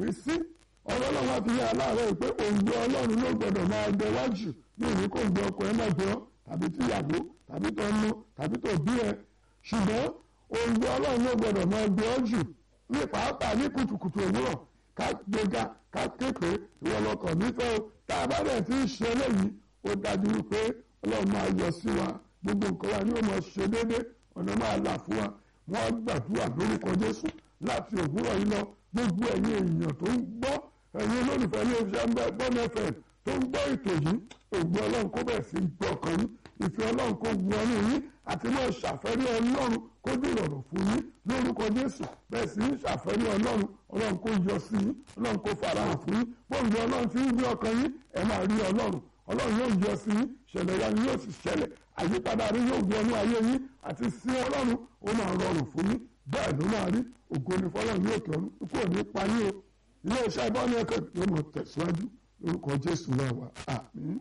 pé sí ọ̀rọ̀ ọlọ́run àti ilé aláàárẹ̀ pé òǹgbẹ ọlọ́run ló gbọdọ̀ máa gbẹ wájú ní ìní kò gbẹ ọkọ ẹ náà gbẹ ọ tàbí tíyàwó tàbí tó ń mú tàbí tó bí ẹ ṣùgbọ́n òǹgbẹ ọlọ́run ló gbọdọ̀ máa gbẹ ọ jù ní pàápàá ní kùtùkùtù òwúrọ̀ ká gbéga ká képe ìwọ lọkàn nífẹ̀ẹ́ o tá a bá bẹ̀ tí ń ṣe eléyìí ó dájú wípé ọlọ́run máa yọ sí wa gbogbo nǹkan wa ni ó máa ṣe déédé ọ̀nà máa là fún wa wọ́n gbàdúrà lórúkọ Jésù láti òwúrọ̀ yìí lọ gbogbo ẹ̀yin èèyàn tó ń gbọ́ ẹ̀yin olólùfẹ́ ilé iṣẹ́ bọ́n fm tó ń gbọ́ ètò yìí ògbó ọlọ́run kó bẹ̀ sí gbọ́ ọkàn yín ìfẹ́ ọlọ́run kó wọnú yín àti máa ṣàfẹ́rí ọlọ́run kó dìrọ̀rọ̀ fún yín lórúkọ Jésù bẹ́ẹ̀ sì ń ṣàfẹ́rí ọlọ́run ọlọ́run kó yọ sí yín ọlọ́run kó farahàn fún yín bóńgbé ọlọ́run ti ń gbé ọkàn yín ẹ máa rí ọlọ́run ọlọ́run yóò yọ sí yín ṣẹlẹ̀ ya yóò sì ṣẹlẹ̀ àyípadà rí yóò wọnú ayé yín àti sí ọlọ́run ó máa rọrùn fún yín bẹ́ẹ̀ ló máa rí ògo ni fọlọ́run yóò tọ́nu kó ní pa yín o ilé iṣẹ́ ìbọ́ni ẹ̀kọ́ yóò mọ̀ tẹ̀síwájú lórúkọ Jésù náà wà àmín.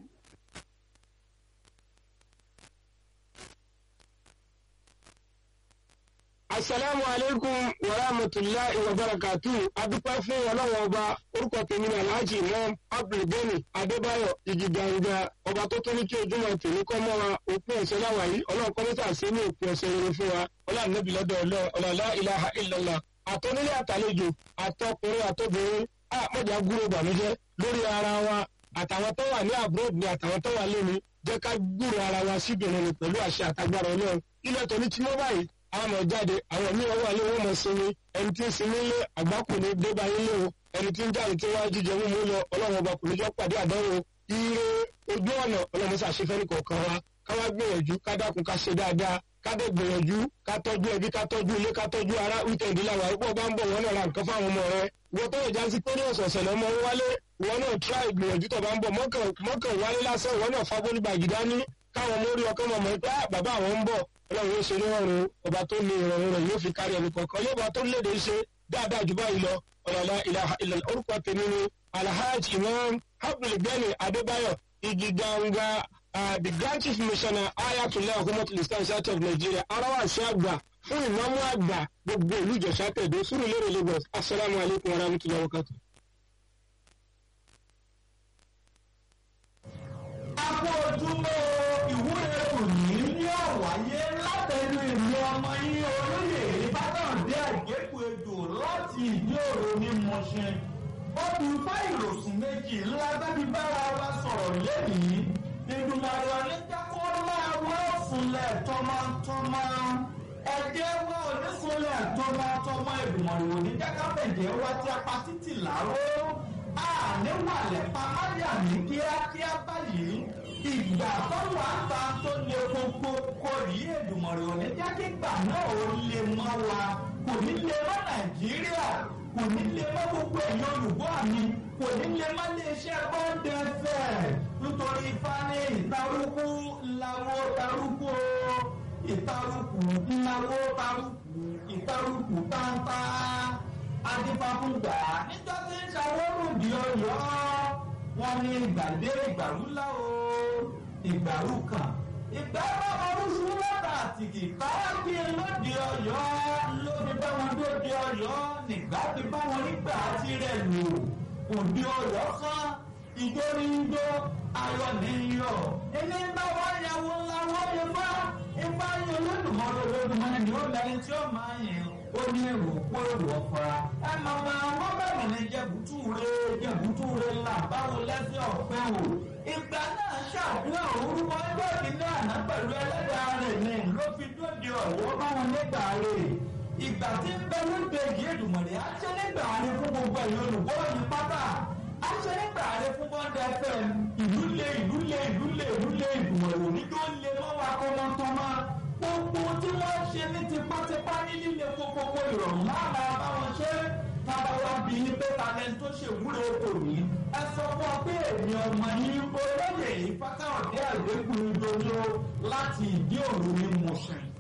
asalaamu aleykum wa rahmatulahi wa barakatu adúpẹ́ fún ọlọ́wọ́ ọba orúkọ tèmi ní alhaji imam abdulgani adébáyọ̀ ìjìgànga ọba tó tó ní kí ojúmọ́ tèmi kọ́ mọ́ wa òpin ọ̀sẹ̀ láwà yìí ọlọ́run kọ́ mẹ́ta sí ní òpin ọ̀sẹ̀ rere fún wa ọlá nẹ́bí lọ́dọ̀ ọlọ́lá ilaha illallah àtọ́nílé àtàlejò àtọkùnrin àtobìnrin àmọ́jà gúrò bànújẹ́ lórí ara wa àtàwọn tó wà ní abroad ni àtàwọn tó wà lónìí jẹ́ ká gbúrò ara wa síbìrin ni pẹ̀lú àṣẹ àtagbára ọlọ́run ilẹ̀ tó ní tí mo báyìí àwọn ọmọ jáde àwọn míì wà lé wọn mọ sinmi ẹni tí ń sinmi lé àgbákò ní débà yín lé o ẹni tí ń jáde tí wọ́n á jíjẹ mímú lọ ọlọ́run ọba kò ní jọ pàdé àdánwò ire ojú ọ̀nà ọlọ́run ṣàṣefẹ́ ní kọ̀ọ̀kan wa ká wá gbìyànjú ká dákun ká ṣe dáadáa ká dé gbìyànjú ká tọ́jú ẹbí ká tọ́jú ilé ká tọ́jú ara wíkẹ̀ndì làwà ipò bá ń bọ̀ wọ́n náà ra nǹkan fáwọn ọmọ rẹ ìwọ tó yẹ jásí pé ní ọ̀sọ̀ọ̀sẹ̀ lọ́mọ wálé ìwọ náà tíráì gbìyànjú tó bá ń bọ̀ mọ́kàn wálé lásán ìwọ náà fagbó nígbà gidá ní káwọn mórí ọkọ mọ̀ mọ́ pé bàbá àwọn ń bọ̀ ọlọ́run yóò ṣe ní ọ̀run ọba tó ní ìrọ̀rùn rẹ̀ yóò fi kárí ẹnì kọ̀ọ̀kan yóò bá tó léde ṣe dáadáa jù báyìí lọ ọ̀làlá ilaha illallah orúkọ tèmi ni alhaji imam abdulgani adébáyọ̀ igi ganga the grand chief missioner ayatollah hukumatu islam south of nigeria arawa ṣe àgbà fún ìmáàmù àgbà gbogbo ìlú ìjọsà tẹ̀dó sùúrù lérè lagos asalaamualeykum warahmatulahi wabarakatuh. Akó ojúmọ́ ìwúre òní ní ọ̀wáyé látẹnu ìlú ọmọ yín olóyè Ìbádàndé àgékù ejò láti ìdí òro ní Mọ̀ṣẹ́. Ọdún ifá ìròsùn méjì ńlá bẹ́bí bára wa sọ̀rọ̀ lẹ́yìn. Ìdùnnàrọ̀ oníjẹ́ kó máa wọ́ fúnlẹ̀ tọmọtọmọ. Ẹ̀jẹ̀ wọ onífúnlẹ̀ tọmọtọmọ ìdùnnàrọ̀ oníjẹ́ káfẹ̀jẹ̀ wá tí a pa títì láró àníwàlẹ̀ pamáyà ní kíákíá báyìí ìgbà tó wà ń ta tó lé gbogbo kò rí èdùmọ̀rẹ́ òní jákègbà náà ó lè mọ́ wa kò ní lè mọ́ nàìjíríà kò ní lè mọ́ gbogbo ẹ̀yìn olùgbọ́ mi kò ní lè mọ́ iléeṣẹ́ bọ́ńdẹ fẹ́ nítorí ifá ní ìtarúkú ńláwó tarúkú o ìtarúkú ńláwó tarúkú ìtarúkú táńtá adífáfúngbà níjọ́ tí ń ṣàwọ́rùn di ọ̀yọ́ wọn ní ìgbàdé ìgbàrúlá o ìgbàrú kan ìgbà bàbá oṣù lọ́dà àtìkì káàkì lóde ọ̀yọ́ ló fi bá wọn dóde ọ̀yọ́ nígbà fi bá wọn nígbà tirẹ̀ lò òde ọ̀yọ́ kan ìjórí ń jó ayọ̀ ní yọ̀ ẹni bá wọn yàwó ńlá wọn yẹ fá ifá yẹn olódùmọ̀rẹ́ olódùmọ̀rẹ́ ni ó lẹni tí ó máa yẹn ó ní èrò kó èrò ọ̀fara. ẹ máa ma wọ́n bẹ̀rẹ̀ ní jẹ̀bùtù rẹ̀ jẹ̀bùtù rẹ̀ là báwo lẹ́sẹ̀ ọ̀pẹ́ o. ìgbà náà ṣàdúrà orúkọ ẹgbẹ́ ìdílé àná pẹ̀lú ẹlẹ́dàá rẹ̀ ní ló fi dóde ọ̀wọ́ báwọn nígbà rẹ̀. ìgbà tí ń bẹ lóde yìí Èdùmàrè á ṣe nígbà rẹ̀ fún gbogbo ẹ̀yọ́ olùkọ́ yìí pátá. á ṣe nígbà rẹ̀ fún bọ́ńdà fm ìlú lé ìlú lé ìlú lé ìlú lé Èdùmàrè òní tó lé mọ́ wa kọ́mọ́tọ́mọ́ gbogbo tí wọ́n ṣe ní tipátipá ní líle kókókó ìrọ̀rùn máa máa bá wọn ṣe tábà wá bí ní pé talent tó ṣe wúlò kò ní. ẹ sọ fún ọ pé èmi ọmọ yín olóyè yìí fákáwọ̀dé àgbékùn ìdóyó láti ìdí òru ní mọ̀ṣẹ́.